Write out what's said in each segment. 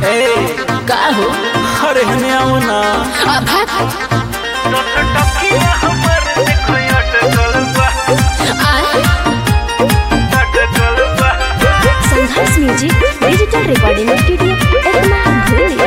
ए का हो अरे हने आओ ना आ, भाग आए Sangharsh music digital recording studio Ekma भूली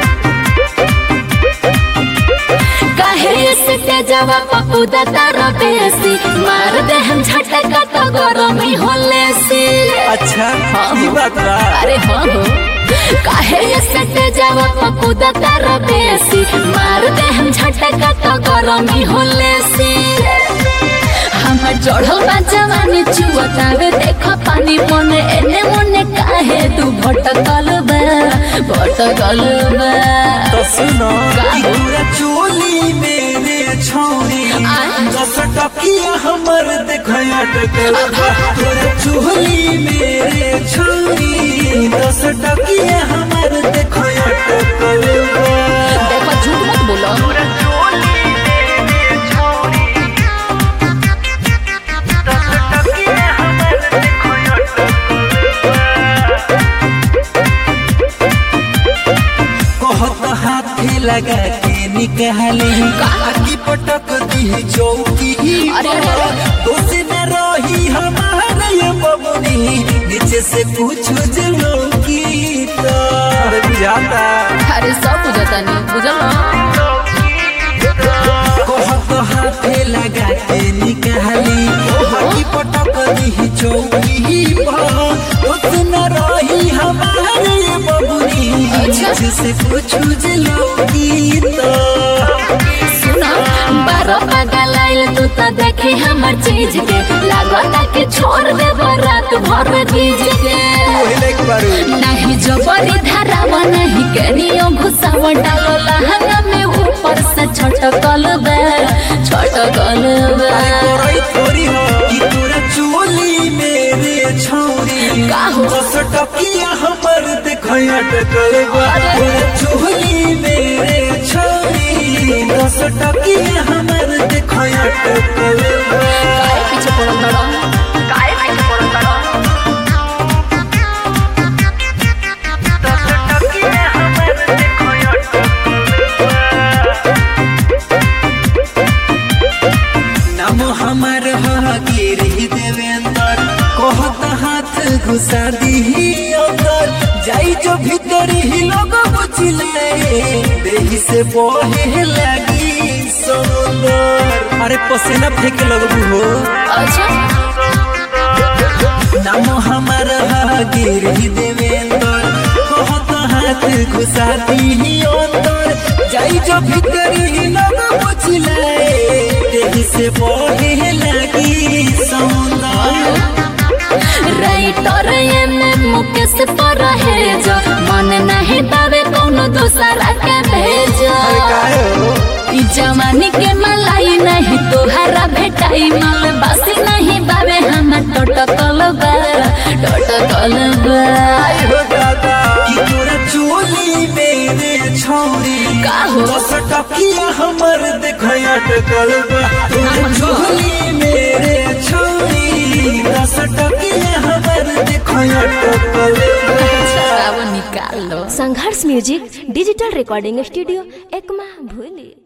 काहे से तेजवा पप्पू दादा बेसी मार दे हम झटका तो गरमी होले से अच्छा ई बात बा अरे हाँ हो काहे से तेजवा पप्पू दादा बेसी मार दे हम झटका तो गरमी होले से हमर चढ़ल बा जवानी चुअतावे देख पानी मने एने मने काहे तू भटकल बा भटकल बा तो सुनो का ई हो? पूरा चोली मेरे छौरी आय। दस टकिया हमर देखो अटकल बा तोरा चोली मेरे छौरी दस टकिया हमर देखो अटकल बा देखो झूठ मत बोलो कहत हाथे लगा के निकाले आकी पटक दी चौकी अरे, अरे, अरे। दोष न रही हमारे ये बबुनी नीचे से कुछ जलो की अरे बुझाता अरे सब बुझता नहीं बुझल ना? कहत हाथे लगा के निकाली आकी पटक दी चौकी दोष न रही हमारे ये बबुनी अच्छा। नीचे से कुछ जलो की सुना बारह पागल आइल तू तो देखे हमर चीज के लागता के छोड़ दे रात भर गीज के नहीं जबरी धरावा नहीं कनियो घुसावा डालो लहंगा में ऊपर से छटकल बे छटकल बे करई थोड़ी हो कि तोरा चोली मेरे छौरी का हो? दस टकिया हमर देखय अटकल बा तोरा चोली मेरे छौरी दस टकिया हमर देखय अटकल बा काहे पीछे पड़ल बड़ा काहे पीछे पड़ल बड़ा नाम हमर गिरी देवेंद्र कहत हाथ घुसा दी अंदर जाई जो भीतर ही लोग बुझले देही से बहे लगी समुंदर अरे पसीना फेंके लगबू हो अच्छा नाम हमर गिरी देवेंद्र कहत हाथ घुसा दी अंदर जाई जो भीतर ही लोग बुझले देही से बहे लगी समुंदर राइटर एमे मुकेश पर है जो मन नहीं पावे कोनो दूसरा के भेजो ई जवानी के मलाई नहीं तोहरा भेटाई माल बासी नहीं बावे हम टटकल बा टटकल बा हो दादा कि तोरा चोली मेरे छौरी का हो? दस टकिया हमर देखय अटकल बा तोरा चोली मेरे छौरी दस टकिया हमर देखय अटकल बा शराब निकाल लो Sangharsh music digital recording studio Ekma भूली